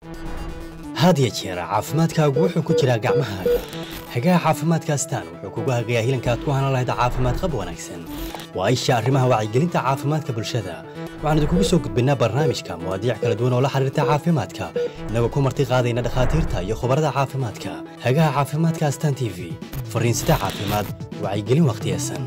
had ya jeer caafimaadkaagu wuxuu ku jiraa gacmahaaga hagaha caafimaadka astaan wuxuu kugu hagayaa hilanka aad ku hanan lahayd caafimaad qab wanaagsan waa isha arrimaha wacyigelinta caafimaadka bulshada waxaan idinkugu soo gudbinnaa barnaamijka mawaadiic kala duwan oo la xiriirta caafimaadka innagoo ku marti qaadayna dhakhaatiirta iyo khubarada caafimaadka hagaha caafimaadka astaan t v fariinsida caafimaad wacyigelin wakhtiyesan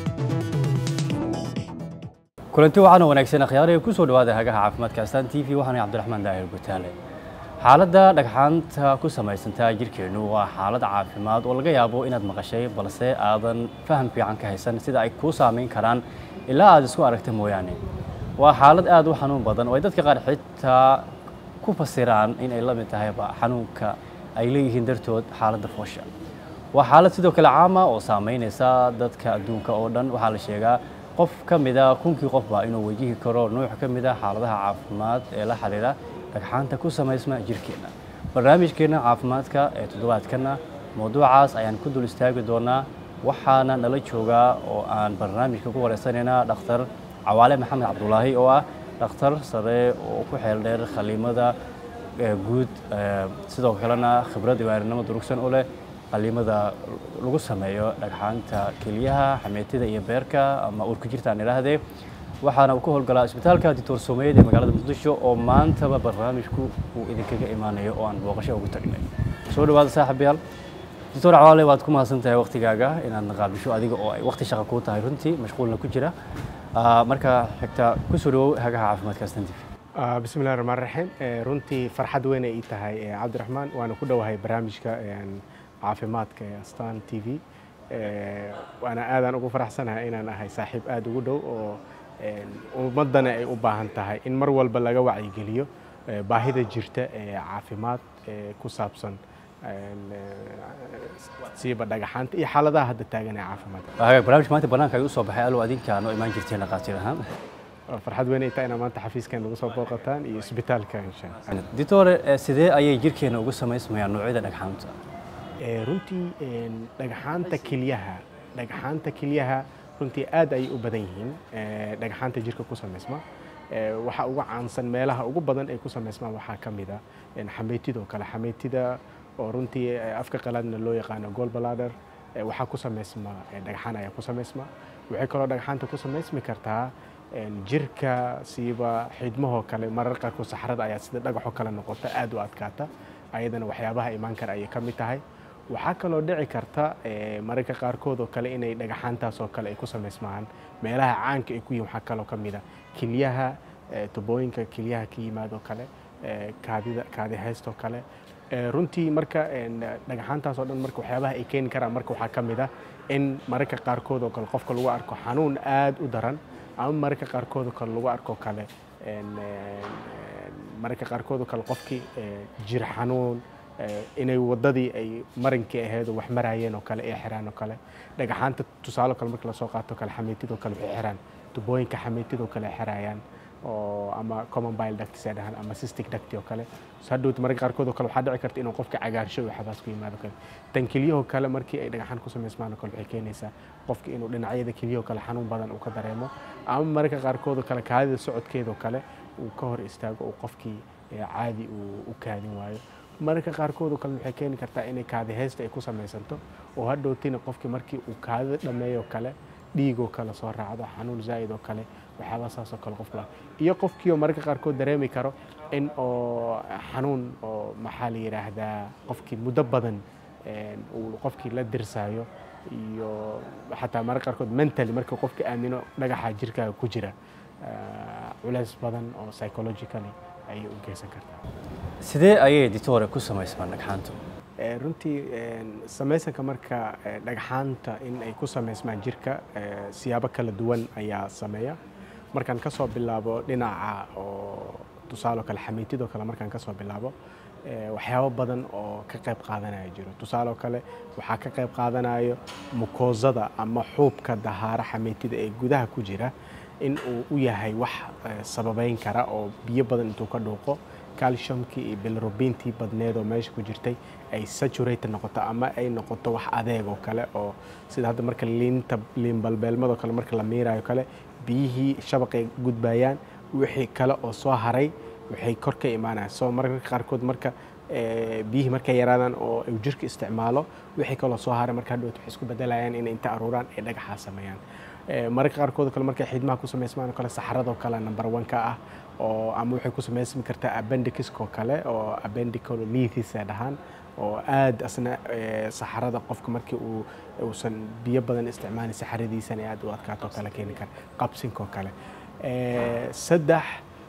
kulanti wacan oo wanaagsan akhyaaraya ku soo dhawaada hagaha caafimaadka astaan t v waxaana cabdiraxmaan daahir gutaale xaaladda dhagxaanta ku samaysantaa jirkeennu waa xaalad caafimaad oo laga yaabo inaad maqashay balse aadan faham fiican ka haysan sida ay kuu saamayn karaan ilaa aad isku aragta mooyaane waa xaalad aad u xanuun badan oo ay dadka qaar xitaa ku fasiraan in ay la mid tahayba xanuunka ay leeyihiin dartood xaaladda foosha waa xaalad sidoo kale caama oo saamaynaysa dadka adduunka oo dhan waxaa la sheegaa qof ka mida kunkii qofba inuu wajihi karo nuuc ka mida xaaladaha caafimaad ee la xiriira dhagxaanta ku samaysma jirkeenna barnaamijkeenna caafimaadka ee toddobaadkanna mawduucaas ayaan ku dul istaagi doonaa waxaana nala joogaa oo aan barnaamijka ku wareysanaynaa dhakhtar cawaale maxamed cabdulaahi oo ah dhakhtar sare oo ku xeel dheer khaliimada guud sidoo kalena khibrad waarinimo durugsan u leh qaliimada lagu sameeyo dhagxaanta keliyaha xameetida iyo beerka ama uurku jirta aan idhaahdee waxaana uu ka howlgalaa isbitaalka dictor someyd ee magaalada muqdisho oo maantaba barnaamijku uu idinkaga imaanayo oo aan booqasho ugu tagnay soo dhawaada saaxiibayaal dictor cawaale waad ku mahadsan tahay waktigaaga inaad naqaabisho adiga oo ay wakti shaqa kuu tahay runtii mashquulna ku jira marka xigta kusoo dhawow hagaha caafimaadka astantif bismi llahi raxmaan raxiim runtii farxad weyn ay ii tahay cabdiraxmaan waana ku dhowahay barnaamijka caafimaadka ee astaan t v waana aadaan ugu faraxsanahay inaan ahay saaxiib aada ugu dhow oo ummaddana ay u baahan tahay in mar walba laga wacyigeliyo baahida jirta ee caafimaad ee ku saabsan siiba dhagaxaanta iyo xaaladaha hadda taagan ee caafimaadka barnaamijka maanta banaanka ay u soo baxay alo adinka noo imaan jirteen dhaqaatiir ahaan farxad weyn ay tahay inaa maanta xafiiskan nagu soo booqataan iyo isbitaalka insha dictore sidee ayay jirkeena ugu samaysmayaan noocyada dhagxaanta runtii dhagxaanta kelyaha dhagxaanta kelyaha runtii aad ayay u badan yihiin dhagxaanta jirka ku samaysma waxaa ugu caansan meelaha ugu badan ay ku samaysmaan waxaa ka mid a xameytidoo kale xameytida oo runtii afka qalaadna loo yaqaano golbalader waxaa ku samaysma dhagxaan ayaa ku samaysma waxay kaloo dhagxaanta ku samaysmi kartaa jirka siiba xidmahoo kale marar qaarkood saxrada ayaa sida dhagaxoo kale noqota aad u adkaata ayadana waxyaabaha imaan kara ayay ka mid tahay waxaa kaloo dhici karta mararka qaarkood oo kale inay dhagaxaantaas oo kale ay ku samaysmaan meelaha caanka ay ku yihin waxaa kaloo ka mid a kelyaha tubooyinka kelyaha ka yimaadoo kale kaadida kaadi haystoo kale runtii marka dhagaxaantaas oo dhan marka waxyaabaha ay keeni karaan marka waxaa ka mid a in mararka qaarkood oo kale qofka lagu arko xanuun aad u daran ama mararka qaarkood oo kale lagu arko kale mararka qaarkood oo kale qofkii jir xanuun inay waddadii ay marinkii ahayd oo wax maraayeen oo kale ay xiraan oo kale dhagaxaanta tusaale kale marka lasoo qaato kale xameytidoo kale waxay xiraan tubooyinka xameytidoo kale ay xiraayaan oo ama common bile ducts ay dhahaan ama cystic duct oo kale hadhowt mararka qaarkood oo kale waxaa dhici karta inuu qofka cagaarsho iyo waxabaas ku yimaado kale tan kelyahoo kale markii ay dhagaxaan ku samaysmaan oo kale waxay keenaysaa qofka inuu dhinacyada kelyahoo kale xanuun badan uu ka dareemo ama mararka qaarkood oo kale kaadida socodkeedoo kale uu ka hor istaago uu qofkii caadi uu u kaadin waayo mararka qaarkood oo kale waxay keeni kartaa inay kaadi haysta ay ku samaysanto oo hadhowtina qofkii markii uu kaadida dhammeeyoo kale dhiigoo kale soo raacdo xanuun zaa'id oo kale waxyaaba saas oo kale qofka iyo qofkii oo mararka qaarkood dareemi karo in oo xanuun oo maxaa la yidhaahdaa qofkii muddo badan uu qofkii la dirsaayo iyo xataa mararka qaarkood mentally marka qofka aamino dhagaxa jirkaaga ku jira culays badan oo psychologically ayay u geysan kartaa sidee ayay dictore ku samaysmaan dhagxaantu runtii samaysanka marka dhagxaanta in ay ku samaysmaan jirka siyaabo kala duwan ayaa sameeya markaan ka soo bilaabo dhinaca oo tusaale kale xameytidoo kale markaan ka soo bilaabo waxyaabo badan oo ka qayb qaadanaya jiro tusaale kale waxaa ka qayb qaadanayo mukoosada ama xuubka dahaara xameytida ee gudaha ku jira in uu u yahay wax sababeyn kara oo biyo badan intuu ka dhuuqo calciumkii iyo bilirubintii badneed oo meesha ku jirtay ay saturate noqoto ama ay noqoto wax adeeg oo kale oo sida hadda marka liinta liin balbeelmadoo kale marka la miirayo kale biyihii shabaqay gudbayaan wixii kale oo soo haray waxay kor ka imaanayaan soo mararka qaarkood marka eh, biyihii markay yaraadaan oo uu jirka isticmaalo wixii kaloo soo haray marka hadhowt waxay isku bedelayaan inay inta aruuraan ay dhagaxaa sameeyaan Eh, mararka qaarkood oo kale markay xidmaha ku samaysmaan oo kale saxaradoo kale number one ka ah oo ama waxay ku samaysmi kartaa appendiciskoo kale oo appendicololithis ay dhahaan oo aad asna eh, saxarada qofka markii uu uusan biyo badan isticmaalin saxaradiisana aad u adkaato kale keeni kara qabsinkoo kale Eh, saddex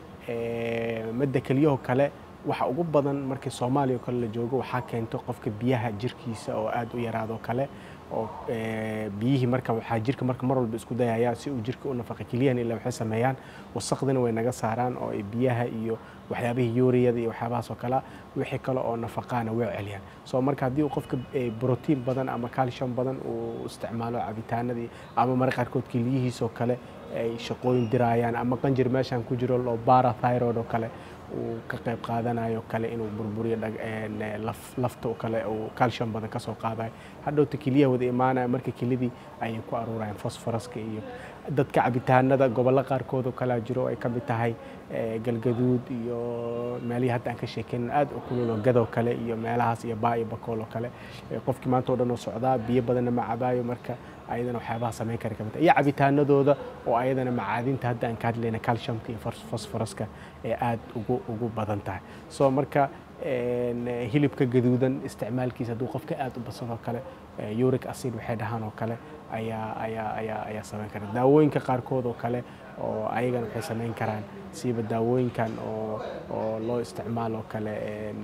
eh, madda keliyahoo kale waxa ugu badan markii soomaaliya oo kale la joogo waxaa keento qofka biyaha jirkiisa oo aad u yaraado kale oo eh, biyihii marka waxaa jirka marka mar walba isku dayaya si uu jirka u nafaqa keliyahan ilaa waxay sameeyaan wasaqdina way naga saaraan oo ay biyaha iyo waxyaabihii yuuriyada iyo waxyaabahaas oo kale wixii kale oo nafaqaana way celiyaan so marka haddii uu qofka eh, brotiin badan ama calcium badan uu isticmaalo cabitaanadii ama marka qaarkood keliyihiisoo kale ay shaqooyin diraayaan ama qanjir meeshan ku jiro loo barathyroid oo kale uu ka qayb qaadanayo kale inuu burburiyo dhag- een, eh, laf- lafta oo kale uu calcium badan kasoo qaadayo hadhowta keliyaha wada imaanaya marka kelidii ayay ku aruurayaan fosforaska iyo dadka cabitaanada gobollo qaarkood oo kalea jiro ay ka mid tahay eh, galgaduud iyo meelihii hadda aan ka sheekeyn aad u kulul oo gadoo kale iyo meelahaas iyo baa iyo bakool oo kale Eh, qofkii maanta oo dhan oo socdaa biyo badanna ma cabaayo marka ayadana waxyaabaha samayn kara kamid tahay. iyo cabitaanadooda oo ayadana macaadinta hadda aan ka hadlayna calciumka iyo fos- fosforaska ee aad ugu ugu badan tahay so marka een, eh, hilibka gaduudan isticmaalkiisa hadduu qofka aad u badsadoo kale eh, uric acid waxay dhahaan oo kale ayaa ayaa ayaa ayaa samayn kara daawooyinka qaarkood oo kale oo ayagana waxay samayn karaan siiba daawooyinkan oo oo loo isticmaalo kale een,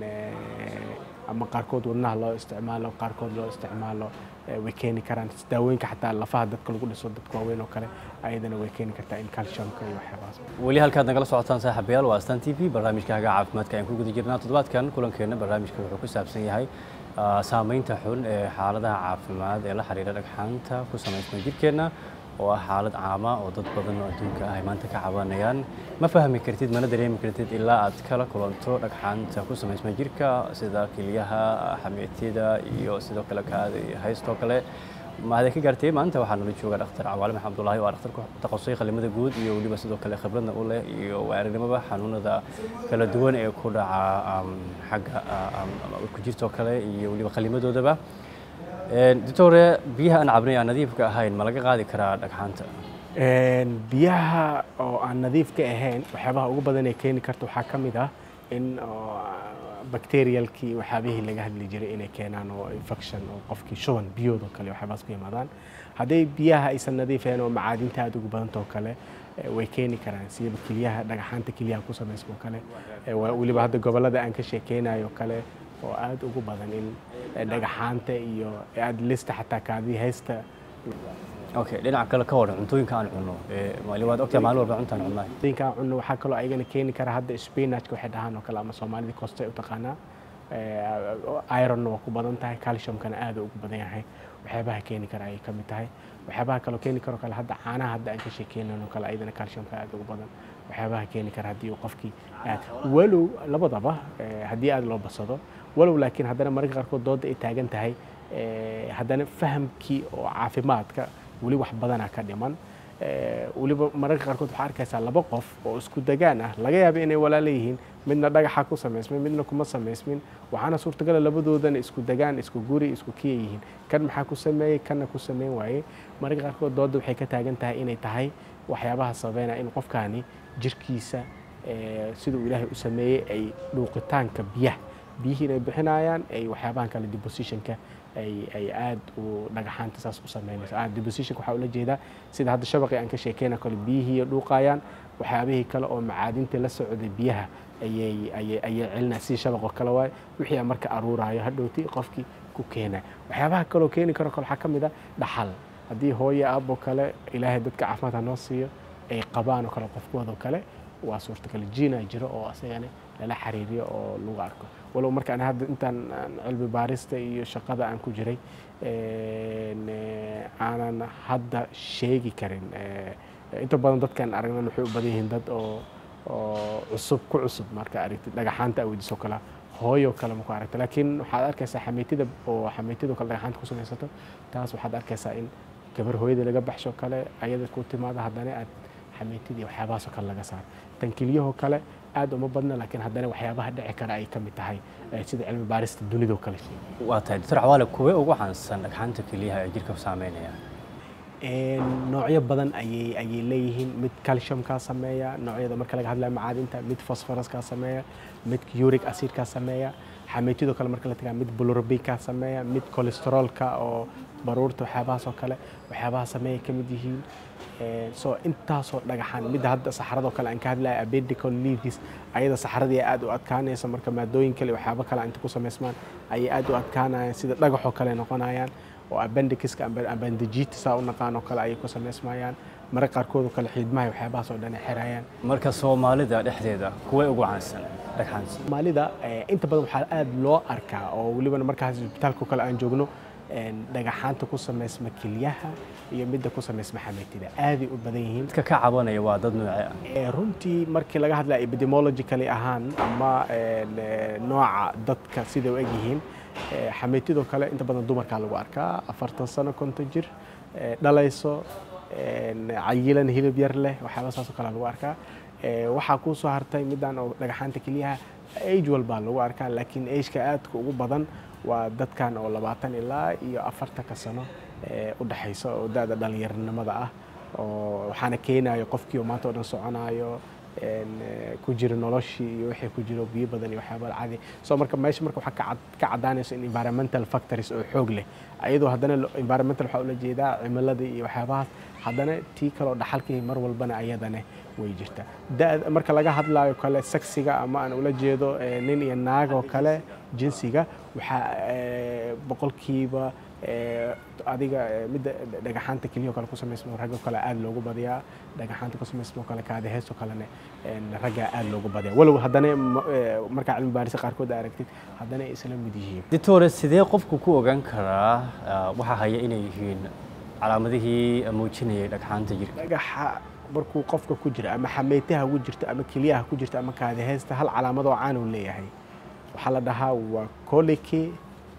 eh, ama qaarkood wadnaha loo isticmaalo qaarkood loo isticmaalo eh, way keeni karaan daawooyinka xataa lafaha dadka lagu dhiso dadka waaweyn oo kale ayadana way keeni kartaa in calciumka iyo waxyaabahaas weli halkaad nagala socotaan saaxiibayaal waa astaan t v barnaamijka hagaa caafimaadka ayaan ku guda jirnaa toddobaadkan kulankeena barnaamijka wuxuu ku saabsan yahay ah, saameynta xun ee xaaladaha caafimaad ee la xiriira dhagxaanta ku samaysma jirkeenna oo ah xaalad caama oo dad badan oo adduunka ah ay maanta ka cabanayaan ma fahmi kartid mana dareemi kartid ilaa aad kala kulanto dhagxaanta ku samaysma jirka sida keliyaha xameetida iyo sidoo kale kaada iyo haystoo kale mahadin ka gaartay maanta waxaa nala jooga dhakhtar cawaale maxamed abdullaahi waa dhakhtar ku takhasusay qalimada guud iyo weliba sidoo kale khibradna u leh iyo waarinimada xanuunada kala duwan ee ku dhaca am, xagga am, ama ku jirtoo kale iyo weliba qalimadoodaba Een, doctore biyaha aan cabnay aan nadiifka ahayn ma laga qaadi karaa dhagxaanta Een, biyaha oo aan nadiifka ahayn waxyaabaha ugu badan ee keeni karta waxaa ka mid ah in oo, bacterialkii waxyaabihii laga hadli jiray inay keenaan oo infection oo qofkii shuban biyood oo kale waxyaabahaas ku yimaadaan hadday biyaha aysan nadiif ahayn oo macaadinta aad ugu badanta oo kale eh, way keeni karaan sida kelyaha dhagaxaanta kelyaha ku samaysma oo kale Eh, waa- weliba hadda gobollada aan ka sheekeynayo oo kale oo aad ugu badan in eh, dhagaxaanta iyo aad lista xataa kaadii haysta okay dhinaca kale ka waran cuntooyinka aan cunno ee wali waad ogtahay maalin walba cuntaan cunnaay dinkaan cunno waxaa kaloo ayagana keeni kara hadda spinachka waxay dhahaan oo kale ama soomaalida kosta ay u taqaanaa Eh, ironna waa ku badan tahay calciumkana aad ugu badan yahay waxyaabaha keeni kara ayay ka mid tahay waxyaabaha kaloo keeni karo kale hadda caanaha hadda aan ka sheekeynan oo kale ayadana calciumka aad ugu badan waxyaabaha keeni kara haddii uu qofkii aad walow labadaba eh, haddii aad loo basado walow laakiin haddana mararka qaarkood dooda ay taagan tahay eh, haddana fahamkii oo caafimaadka weli wax badanaa ka dhiman Eh, weliba mararka qaarkood waxaa arkaysaa laba qof oo isku degaan ah laga yaaba inay walaala yihiin midna dhagaxa ku samaysmin midna kuma samaysmin waxaana suurtagala labadoodana isku degaan isku guri isku kiya yihiin kan maxaa ku sameeyey kanna ku sameyn waayey mararka qaarkood dooda waxay ka taagan tahay inay tahay waxyaabaha sababeynaya in qofkaani jirkiisa eh, siduu ilaahay u sameeyey ay dhuuqitaanka biyaha biyihii inay bixinayaan ay waxyaabahan kale depositionka ay ay aad u dhagaxaanta saas u sameynayso ah depositionka waxaa ula jeedaa sida hadda shabaqii aan ka sheekeyna kale biyihii dhuuqayaan waxyaabihii kale oo macaadinta la socday biyaha ayay ayay ayay celinaya sidii shabaqoo kale waaye wixii aan marka aruuraayo hadhowti qofkii ku keenaya waxyaabaha kaloo keeni karo kale waxaa ka mid ah dhaxal haddii hooyo aabbo kale ilaahay dadka caafimaad ha noo siiyo ay qabaan oo kale qofkooda oo kale waa suurtagal jiina jiro oo asagana lala xiriiriyo oo lagu arko walow markaan hadda intaan aan cilmi baarista iyo shaqada aan ku jiray een, eh, aanan hadda sheegi karin Eh, inta badan dadkan aragnan waxay u badan yihiin dad oo oo cusub ku cusub marka aragtid dhagaxaanta aweydiso kale hooyo kale ma ku aragta laakiin waxaad arkaysaa xamiitida oo xamiitida kale dhagaxaanta ku samaysato taas waxaad arkaysaa in gabar hooyada laga baxsho kale ayada ku timaada haddana aad xamiitidii waxyaabahaasoo kale laga saaro tankiliyahoo kale aad uma badna laakiin haddana waxyaabaha dhici kara ay ka mid tahay eh, sida cilmi baarista dunidoo kale waa tahay doctor cawaale kuwee ugu caansan dhagxaanta kelyaha ee jirka saameynaya Een, noocyo badan ayay ayay leeyihiin mid calciumkaa sameeya noocyada marka laga hadlayo macaadinta mid phosphoruskaa sameeya mid uric acidkaa sameeya xameetidoo kale marka la tagaa mid bilirubinkaa sameeya mid cholesterolka oo baruurta waxyaabahaas oo kale waxyaabaha sameeya ka mid yihiin Een, so intaasoo dhagaxan midda hadda saxaradoo kale aan ka hadlayo abedical leaves ayada saxaradii aad u adkaanaysa marka maadooyin kale iyo waxyaabo kale inta ku samaysmaan ayay aad u adkaanayaan sida dhagaxoo kale noqonayaan oo appendiciska amba- appendicitis u naqaan oo kale ayay ku samaysmayaan mararka qaarkood oo kale xiidmaha iyo waxyaabahaas oo dhan ay xirayaan marka soomaalida dhexdeeda kuwee ugu caansan dhagxaanta soomaalida eh, inta badan waxaa aad loo arkaa oo welibana markaas isbitaalka oo kale aan joogno een, dhagaxaanta ku samaysma kelyaha iyo midda ku samaysma xameetida aaday u badan yihiin dadka ka cabanaya waa dad noocee ah Eh, runtii markii laga hadlaya epidemiologically ahaan ama een, eh, nooca dadka siday u egyihiin eh, xameetidoo kale inta badan dumarkaa lagu arkaa afartan sano konton jir eh, dhalayso een, cayilan hilib yar leh waxyaaba saasoo kale lagu arkaa Eh, waxaa kuu soo hartay midaan oo dhagaxaanta keliyaha age walbaa lagu arkaa laakiin ageka aadka ugu badan waa dadkan oo labaatan ilaa iyo afartanka sano eh, u dhexaysa oo da-da dhalinyaronimada ah oo waxaana keenayo qofkii oo maanta oo dhan soconayo een, eh, ku jira noloshii iyo wixii ku jiro biyo badan iyo waxyaaba caadi so marka meesha marka waxaa ka cad- ka caddaanayso in environmental factories oo xoog leh ayadoo haddana lo- environmental waxaa ula jeedaa cimiladii iyo waxyaabahaas haddana tii kaloo dhaxalkii mar walbana ayadana way jirtaa da marka laga hadlayo kale seksiga ama aan ula jeedo eh, nin iyo naag oo kale jinsiga waxaa eh, boqolkiiba eh, adiga eh, midda dhagaxaanta keliya oo kale ku samaysmo ragga kale aad loogu badiyaa dhagaxaanta ku samaysmo kale kaadi heesto kalena een, ragga aad loogu badiyaa walow haddana ma- eh, markaa cilmi baarisa qaarkood aad aragtid haddana ay isla mid yihiin ditore sidee qofku ku ogaan karaa ah, waxa haya inay yihiin calaamadihii muujinayay dhagxaanta jirka dhagaxa markuu qofka ku jira ama xameytaha ku jirto ama keliyaha ku jirto ama kaadi heesta hal calaamad oo caan uu leeyahay waxaa la dhahaa waa koliki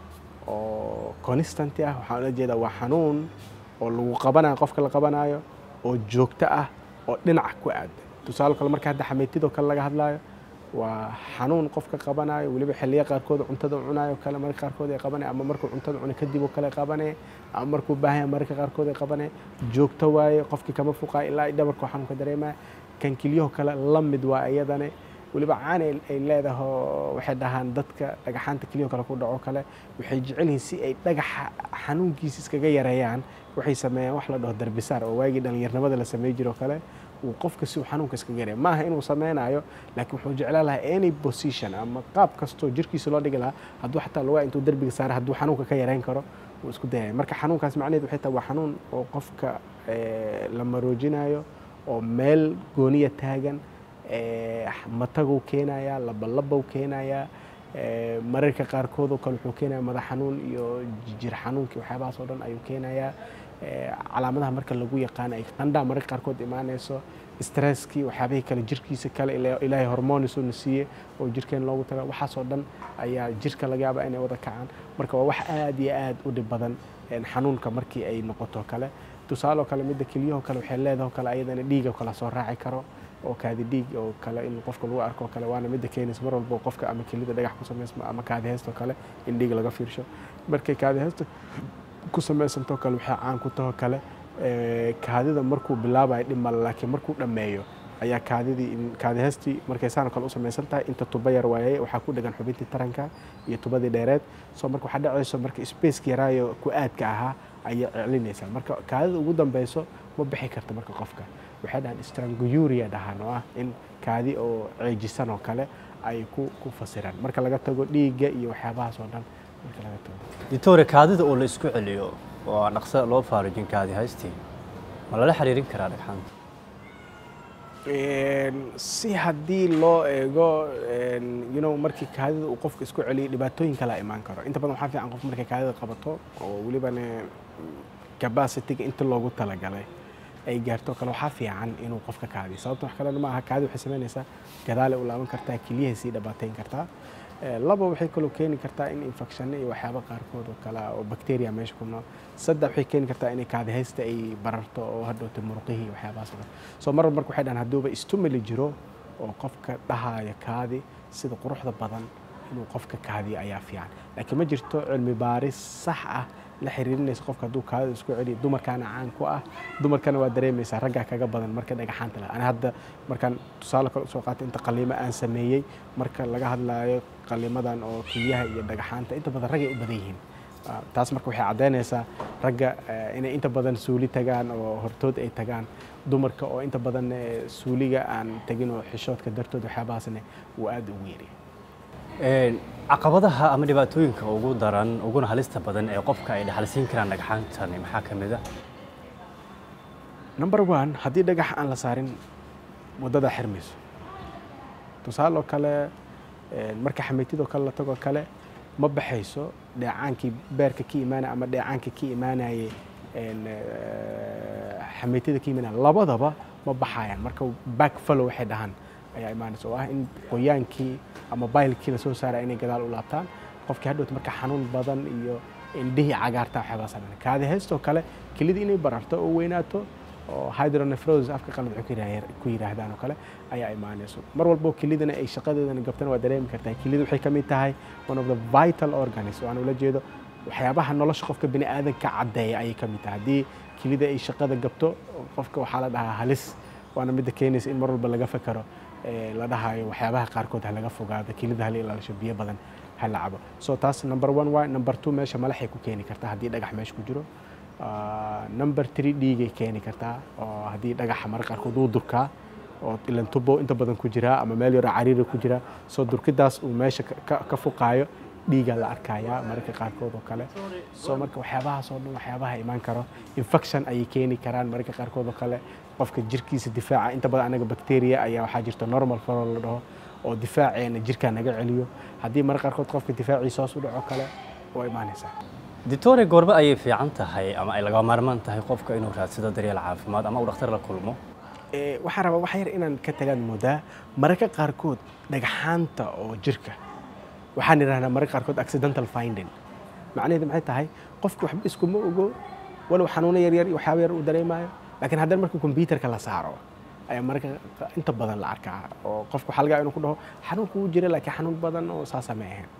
oo constant ah waxaan ula jeedaa waa xanuun oo lagu qabanayo qofka la qabanayo oo joogto ah oo dhinac ku aadan tusaale kale marka hadda xameytidoo kale laga hadlayo waa xanuun qofka qabanayo weliba xilliya qaarkood cuntada uu cunayo kale marka qaarkood ay qabanaya ama markuu cuntada cuna kadib oo kale qabanaya ama markuu baahan yahay mararka qaarkood ay qabanaya joogto waaye qofkii kama fuqaa ilaa ay dhabarku xanuunka dareemaya kan kelyaho kale la mid waa iyadane weliba caan ay ay leedahay oo waxay dhahaan dadka dhagaxaanta kelyaho kale ku dhaco kale waxay jecel yihiin si ay dhagaxa xanuunkiisa iskaga yareeyaan waxay sameeyaan wax la dhaho darbisaar oo waagii dhallinyarnimada la samey jiro kale uu qofka si uu xanuunka iskaga yareeya maaha inuu sameynayo laakiin wuxuu jeclaan lahaa any position ama qaab kastoo jirkiisa loo dhigi lahaa hadduu xataa lugaa intuu derbiga saara hadduu xanuunka ka yareyn karo wuu isku dayaya marka xanuunkaas macnaheed waxay tahay waa xanuun oo qofka eh, la maroojinayo oo meel gooniya taagan eh, mataguu keenayaa labalabou keenayaa eh, mararka qaarkood oo kale wuxuu keenaya madax xanuun iyo jir xanuunkii waxyaabahaas oo dhan ayuu keenayaa Eh, calaamadaha marka lagu yaqaano ay qandhaa mararka qaarkood imaanayso stresskii waxyaabihii kale jirkiisa kale ila- ilaahay hormonisuu na siiye oo jirkeen loogu taga waxaasoo dhan ayaa jirka laga yaabaa inay wada kacaan marka waa wax aad iyo aad u dhib badan een, xanuunka markii ay noqoto kale tusaale oo kale midda kelyaho kale waxay leedahay oo kale ayadana dhiiga kala soo raaci karo oo kaadi dhiig oo kale in qofka lagu arko oo kale waana midda keenaysa mar walba oo qofka ama kelida dhagax ku samaysmo ama kaadi heestoo kale in dhiig laga fiirsho markay kaadi heesto ku samaysantoo kale waxay caan ku tahoo kale eh, kaadida markuu bilaabayo dhib male laakiin markuu dhammeeyo ayaa kaadidii in- kaadi heestii markay saan oo kale u samaysan tahay inta tuba yar waaye waxaa ku dhegan xubintii taranka iyo tubadii dheereed so marka waxaa dhacayso marka spaceka yaraayo ku aadka ahaa ayay celinaysaa marka kaadida ugu dambeyso ma bixi karta marka qofka waxay dhahaan stranguria dhahaan oo ah in kaadi oo ceejisan oo kale ay ku ku fasiraan marka laga tago dhiigga iyo waxyaabahaas oo dhan marka laga tago ditore kaadida oo la isku celiyo oo aan dhaqso loo faarijin kaadi haystii ma lala xiriirin karaa dhagxaanta Een, si haddii loo eego een, you know markii kaadida uu qofka isku celiyo dhibaatooyin kalaa imaan karo inta badan waxaa fiican qof markay kaadida qabato oo welibana capacity-ga inta loogu talagalay ay gaarto kale waxaa fiican inuu qofka kaadiyo sababta wax kalena ma aha kaadi waxay samaynaysaa gadaale u laaban kartaa keliyahay sii dhibaateyn kartaa Eh, laba waxay kaloo keeni kartaa in infection iyo waxyaaba qaarkood oo kale ah oo bacteria meesha ku nool saddex waxay keeni kartaa inay kaadi haysta ay bararto oo hadhowta muruqihii iyo waxyaabahaas oo kale soo mar marka waxay dhahan hadduuba stimuli jiro oo qofka dhahaya kaadi sida quruxda badan inuu qofka kaadiyo ayaa fiican laakiin ma jirto cilmi baaris sax ah la xiriirinaysa qofka hadduu kaadida isku celiyo dumarkaana caan ku ah dumarkana waa dareemaysaa raggaa kaga badan marka dhagaxaanta leh ani hadda markaan tusaale kale usoo qaatay inta qaliimo aan sameeyey marka laga hadlaayo qaliimadan oo keliyaha iyo dhagaxaanta inta badan raggay u badan yihiin Ah, taas marka waxay caddaynaysaa ragga eh, inay inta badan suuli tagaan oo hortood ay tagaan dumarka oo inta badan eh, suuliga aan tegin oo xishoodka dartood waxyaabahaasna uu aad ugu yeeriya Een, caqabadaha ama dhibaatooyinka ugu daran uguna halista badan ee qofka ay dhaxalsiin karaan dhagxaantani maxaa ka mid ah number one haddii dhagax aan la saarin waddada xirmayso tusaale oo kale eh, marka xameytidoo kale la tagoo kale ma baxayso dheecaankii beerka ka imaanaya ama dheecaanka ka imaanayay een, eh, xameytida ka imaanaya labadaba ma baxayaan marka back follow waxay dhahaan ayaa imaanaysa oo ah in qoyaankii ama baylkii lasoo saaraya inay gadaal u laabtaan qofkii hadhowt marka xanuun badan iyo indhihii cagaarta waxyaabaa sameyn kaadi heystoo kale kelidii inay bararto oo weynaato oo hydronephrosis afka qalad waxay ku yiraah- ku yiraahdaan oo kale ayaa imaanayso mar walbo kelidana ay shaqadeedana gabtana waa dareemi kartaa kelida waxay ka mid tahay one of the vital organs oo aan ula jeedo waxyaabaha nolosha qofka bini aadanka caddeeya ayay ka mid tahay haddii kelida ay shaqada gabto qofka waxaa la dhahaa halis waana midda keenaysa in mar walba laga fakaro ee, la dhahayo waxyaabaha qaarkood ha laga fogaado kelida hala ilaalisho biyo badan ha la cabo so taas number one waay number two meesha malaxay ku keeni kartaa haddii dhagax meesha ku jiro Ah, number three dhiigay keeni kartaa oo haddii dhagaxa marka qaarkood uu durkaa oo ilan tubo inta badan ku jiraa ama meel yaroo cariiri ku jira soo durkidaas uu meesha ka- ka- ka fuqaayo dhiigaa la arkayaa mararka qaarkood oo kale soo marka waxyaabahaas oo dhan waxyaabaha imaan karo infection ayay keeni karaan mararka qaarkood oo kale qofka jirkiisa difaaca inta badan anaga bacteria ayaa waxaa jirta normal flora la dhaho oo difaaceena jirkaa naga celiyo haddii mararka qaarkood qofka difaaciisa hoos u dhaco kale waa imaanaysaa ditore goorma ayay fiican tahay ama ay laga maarmaan tahay qofka inuu raadsado daryeel caafimaad ama uu dhakhtar la kulmo Ee, waxaan rabaa wax yar inaan ka tagaan moodaa mararka qaarkood dhagxaanta oo jirka waxaan idhahnaa mararka qaarkood accidental finding macnaheedu maxay tahay qofku waxba iskuma ogo walow xanuuno yaryar iyo waxyaaba yar uu dareemayo laakiin haddana marka kombyuutarka la saaro ayaa mararka qa- inta badan la arkaa oo qofku waxaa laga yaabaa inuu ku dhaho xanuunku wuu jira laakiin xanuun badan oo saasa ma ahayn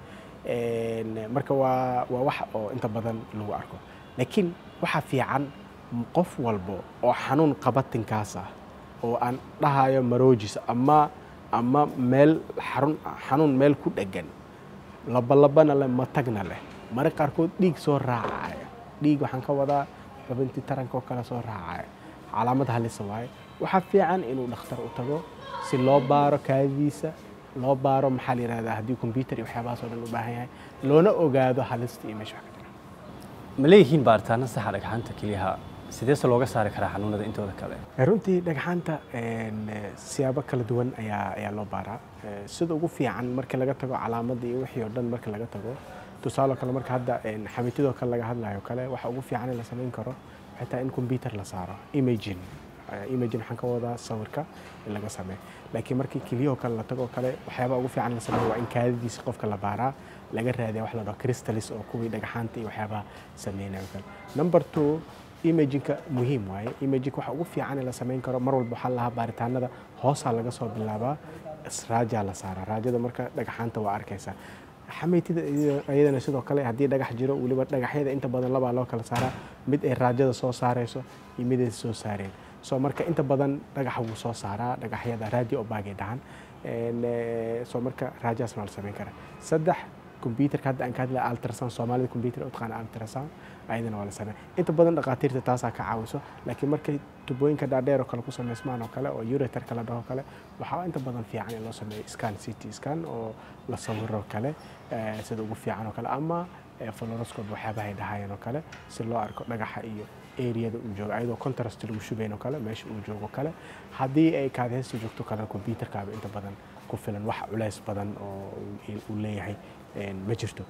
Een, marka waa waa wax oo inta badan lagu arko laakiin waxaa fiican m- qof walbo oo xanuun qabatinkaas ah oo aan dhahayo marojis ama ama meel xarun xanuun meel ku dheggan labalabana leh matagna leh mararka qaarkood dhiig soo raacaya dhiig waxaan ka wadaa xubintii taranka oo kale soo raacaya calaamad halisa waaye waxaa fiican inuu dhakhtar u tago si loo baaro kaadidiisa loo baaro maxaa la yihahdaa haddii kombyutar iyo waxyaabahaas oo dhan u baahan yahay loona ogaado halista iyo meesha wax ka jira ma leeyihiin baaritaano saxa dhagxaanta keliyaha sideese looga saari karaa xanuunada intooda kale runtii dhagxaanta een, eh, siyaabo kala duwan ayaa ayaa loo baaraa Eh, sida ugu fiican marka laga tago calaamadda iyo wixii oo dhan marka laga tago tusaale kale marka hadda een, xamitidoo kale laga hadlayo kale waxa ugu fiican in la samayn karo xitaa in computer la saaro imaging Eh, imaging waxaan ka wadaa sawirka in laga sameeyo laakiin markii keliyahoo kale la tago kale waxyaabaha ugu fiican la sameeyo waa in kaadadiisa qofka la baaraa laga raadiya wax la dhaho crystallis oo kuwii dhagxaanta iyo waxyaabaha sameynayo kale number two imagingka muhiim waaye imagingka waxa ugu fiican in la samayn karo mar walba waxaa lahaa baaritaanada hoosaa laga soo bilaabaa raajaa la saaraa raajada marka dhagaxaanta waa arkaysaa xameytida iyada- iyadana sidoo kale haddii dhagax jiro weliba dhagaxyada inta badan labaa loo kala saaraa mid ay raajada soo saarayso iyo mid ay soo saareen so marka inta badan dhagaxa wuu soo saaraa dhagaxyada radio obagay dhahan Een, eh, so marka raajaasna waa la samayn karaa saddex computerka hadda aan ka hadlaya ultrasound soomaalida computer u taqaana ultrasound ayadana waa la sameeya inta badan dhakhaatiirta taasaa ka caawiso laakiin markay tubooyinka dhaadheer oo kale ku samaysmaan oo kale oo ureterka la dhaho kale waxaa inta badan fiican in loo sameeyo scan ct scan oo la sawiro kale eh, sida ugu fiican oo kale ama eh, fluoroscope waxyaabaha ay dhahayeen oo kale si loo arko dhagaxa iyo areada uu joogo ayadoo contrast lagu shubayn oo kale meesha uu joogo kale haddii ay kaadheysta joogto kale computerkaaba inta badan ku filan wax culays badan oo uu- uu leeyahay een, ma jirto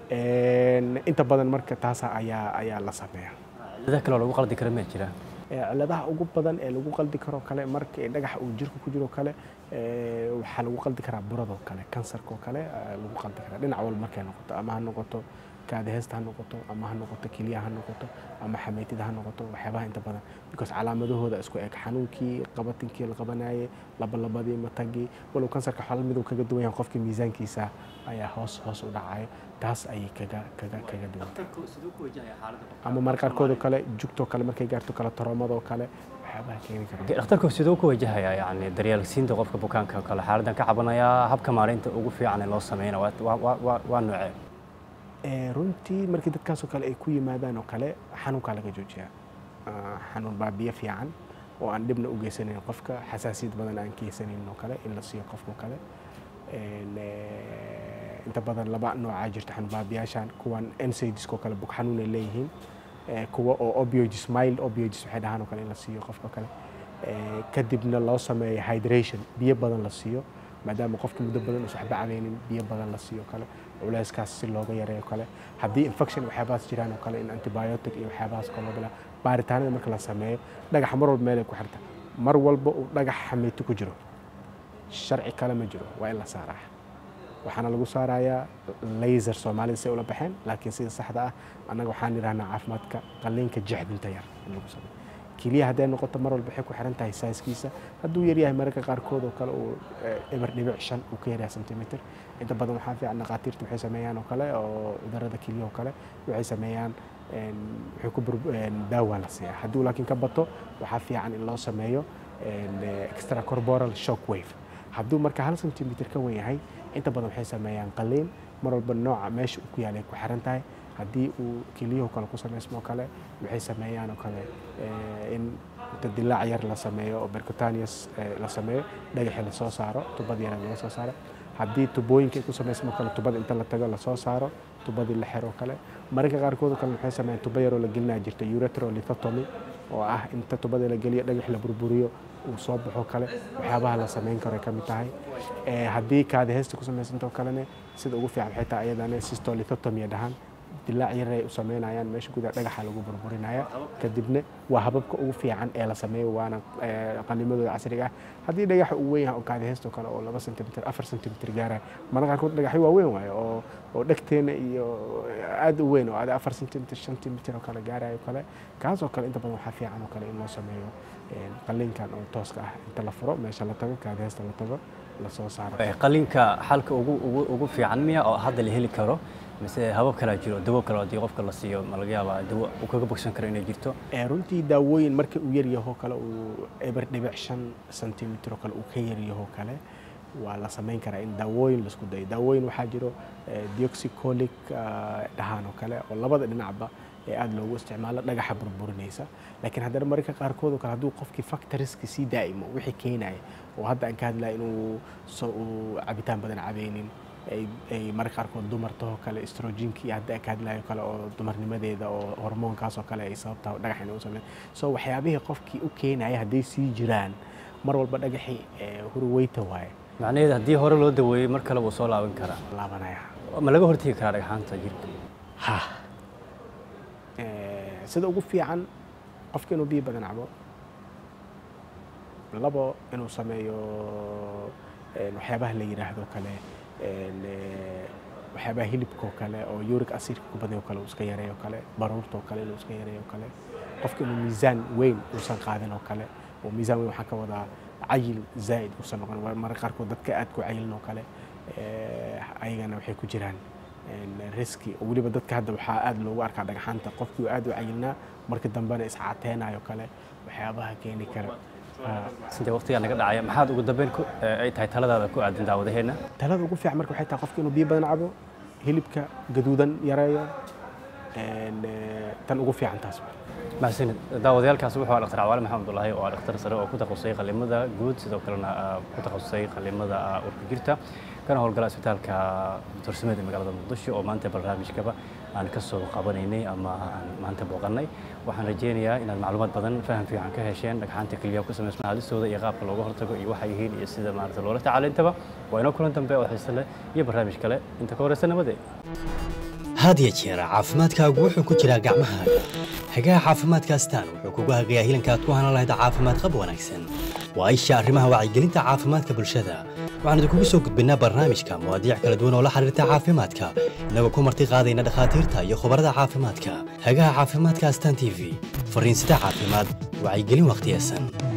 Een, inta badan marka taasa ayaa ayaa la sameeyaa dada kale oo lagu qaldi kara ma jira Ee, cilladaha ugu badan ee lagu qaldi karo kale marka ay dhagax uu jirka ku jiro kale ee, waxaa lagu qaldi karaa buradoo kale kansarkoo kale ee, lagu qaldi karaa dhinac walba markay noqoto ama ha noqoto kaadaheysta ha noqoto ama ha noqoto keliya ha noqoto ama xameytida ha noqoto waxyaabaha inta badan because calaamadahooda isku eg xanuunkii qabatinkii la qabanayay labalabadii matagii walow kansarka xalal miduu kaga duwan yahay qofka miisaankiisa ayaa hoos hoos u dhacayo taas ayay kaga kaga kaga duwan ama mar qaarkoodoo kale jugtoo kale markay gaarto kale toroomadoo kale waxyaabaha keeni kara dhakhtarku siduu ku wajahayaa yani daryeelsiinta qofka bukaanka oo kale xaaladdan ka cabanayaa habka maareynta ugu fiican ee loo sameynaya waa- waa- waa waa noocee Ee, runtii markii dadkaasoo kale ay ku yimaadaan oo kale xanuunkaa laga joojiyaa Ah, xanuun baa biyo fiican oo aan dhibna u geysanayn qofka xasaasiyad badan aan keysanayn oo kale in la siiyo qofka oo kale Een, ee, inta badan laba noocaa jirta xanuun baabiyaashan kuwan NSAIDs oo kale bug xanuun ay leeyihiin Ee, kuwa oo opioids mild opioids waxay dhahaan oo kale in la siiyo qofka kale Ee, kadibna loo sameeyo hydration biyo badan la siiyo maadaama qofka muddo badan uusan waxba cabaynin biyo badan la siiyo kale culeyskaas si looga yareeyo kale haddii infection waxyaabahaas jiraan oo kale in antibiotic iyo waxyaabahaas kale loo bilaa baaritaanada marka la sameeyo dhagaxa mar walba meelay ku xirta mar walba uu dhagax xameyto ku jiro sharci kale ma jiro waa in la saaraa waxaana lagu saarayaa laser soomaalida say ula baxeen laakiin sida saxda ah annaga waxaan idhahnaa caafimaadka qalliinka jexdinta yar in lagu sameeyo keliya hadday noqoto mar walba waxay ku xiran tahay saiskiisa hadduu yaryahay mararka qaarkood oo kale uu eh, eber dhibic shan uu ka yaryahay centimeter inta badan waxaa fiican dhaqaatiirta waxay sameeyaan oo kale oo cudurada keliya oo kale waxay sameeyaan een, waxay ku bur- een, daawa la siiyaa hadduu laakiin ka bato waxaa fiican in loo sameeyo een, eh, extracorporal shock wave hadduu marka hal centimeter ka wen yahay inta badan waxay sameeyaan qaliin mar walba nooca meesha uu ku yaalay ku xiran tahay haddii uu keliyuhu kale ku samaysmo kale waxay sameeyaan oo kale eh, in inta dilaac yar la sameeyo oo percutaneous eh, la sameeyo dhagaxii lasoo saaro tubad yar laga soo saaro haddii tubooyinka ay ku samaysmo kale tubada inta la tago lasoo saaro tubadii la xiro kale mararka qaarkood oo kale waxay sameeyaan tubo yaroo la gelinaya jirta ureterolithotomy oo ah inta tubada la geliyo dhagax la burburiyo uu soo baxo kale waxyaabaha la samayn karo ay ka mid tahay Eh, haddii kaadi heesta ku samaysantao kalene sida ugu fiican waxay tahay ayadana systolithotomy dhahaan dilaac yar ay u sameynayaan meesha gudaha dhagaxa lagu burburinaya kadibna waa hababka ugu fiican ee la sameeyo waana eh, qanimadooda casriga ah haddii dhagaxa uu weyn yahay oo kaadi heesta oo kale oo laba centimeter afar centimeter gaaraya mararka qaarkood dhagaxyo waa weyn waayo oo oo dhegteena iyo aad u weyn oo ada afar centimeter shan centimeter oo kale gaarayo kale kaas oo kale inta badan waxaa fiican oo kale in loo sameeyo eh, qalliinkan oo tooska ah inta la furo meesha la tago kaadi heesta la tago lasoo saaro Eh, qalliinka xalka ugu ugu ugu fiican miya oo hadda la heli karo mise habab kalaa jiro dawo kale haddii qofka la siiyo ma laga yaabaa dawo uu kaga bogsan karo inay jirto Ee, runtii daawooyin marka uu yar yaho kale uu eber dhibic shan centimeter oo kale uu ka yar yaho kale waa la samayn karaa in daawooyin laisku dayo daawooyin waxaa jiro eh, deoxycholic ah, dhahaan oo kale oo labada dhinacba ee aada loogu isticmaalo dhagaxa burburinaysa laakiin haddana mararka qaarkood oo kale hadduu qofkii factoriska sii daa'imo wixii keenaya oo hadda aan ka hadlaya inuu so uu cabitaan badan cabeynin ay ay mararka qaarkood dumartahoo kale estrogenkii hadda aan ka hadlayo kale oo dumarnimadeeda oo hormoonkaas oo kale ay sababtaa dhagax inay u sameyn so waxyaabihii qofkii u keenaya hadday sii jiraan mar walba dhagaxii eh, hurweyta waaye macnaheedu haddii hore loo daweeyey mar kale wuu soo laaban karaa laabanaya ma laga hortegi karaa dhagxaanta jirka ha Eh, sida ugu fiican qofka inuu biyo badan cabo labo inuu sameeyo een, waxyaabaha la yidhaahdo kale een, eh, waxyaabaha hilibka oo kale oo uric acidka ku badan oo kale uu iska yareeyo kale baruurta oo kale inuu iska yareeyo oo kale qofka inuu miisaan weyn uusan qaadin oo kale oo miisaan weyn waxaa ka wadaa cayil zaa'id uusan noqon Waa mararka qaarkood dadka aad ku cayilin oo kale eh, ayagana waxay ku jiraan een, riski oo weliba dadka hadda waxaa aad loogu arkaa dhagxaanta qofkii aad u cayilnaa marka dambena iscateenayo kale waxyaabaha keeni kara Ah, sintee waqtigaa naga dhacaya maxaad ugu dambeyn ku eh, ay tahay taladaada ku aadan daawadaheenna talada ugu fiican marka waxay tahay qofka inuu biyo badan cabo hilibka gaduudan yareeyo een, eh, tan ugu fiican taas mahadsanid daawadayaalkaasi wuxuu ahaa dhaktar cawaale maxamed abdullaahi oo ah dhakhtar sare oo ku takhasusay qallimada guud sidoo kalena ah, ku takhasusay qallimada ah, urka jirta kana howlgala isbitaalka doctor samed ee magaalada muqdisho oo maanta barnaamijkaba aan ka soo qabanaynay ama aan maanta booqannay waxaan rajaynayaa inaad macluumaad badan faham fiican ka hesheen dhagxaanta keliyaha ku samaysma halistooda iyo qaabka looga hortago iyo waxay yihiin iyo sida maarata loola tacaalo intaba waa inoo kulan dambe oo xiise leh iyo barnaamij kale inta ka horeysa nabadee had iyo jeer caafimaadkaagu wuxuu ku jiraa gacmahaaga hagaha caafimaadka astaan wuxuu kugu hagayaa hilanka aad ku hanan lahayd caafimaad qab wanaagsan waa isha arrimaha wacyigelinta caafimaadka bulshada waxaan idinkugu soo gudbinnaa barnaamijka mawaadiic kala duwan oo la xiriirta caafimaadka innagoo ku marti qaadayna dhakhaatiirta iyo khubarada caafimaadka hagaha caafimaadka astaan t v fariinsida caafimaad wacyigelin wakhtiyesan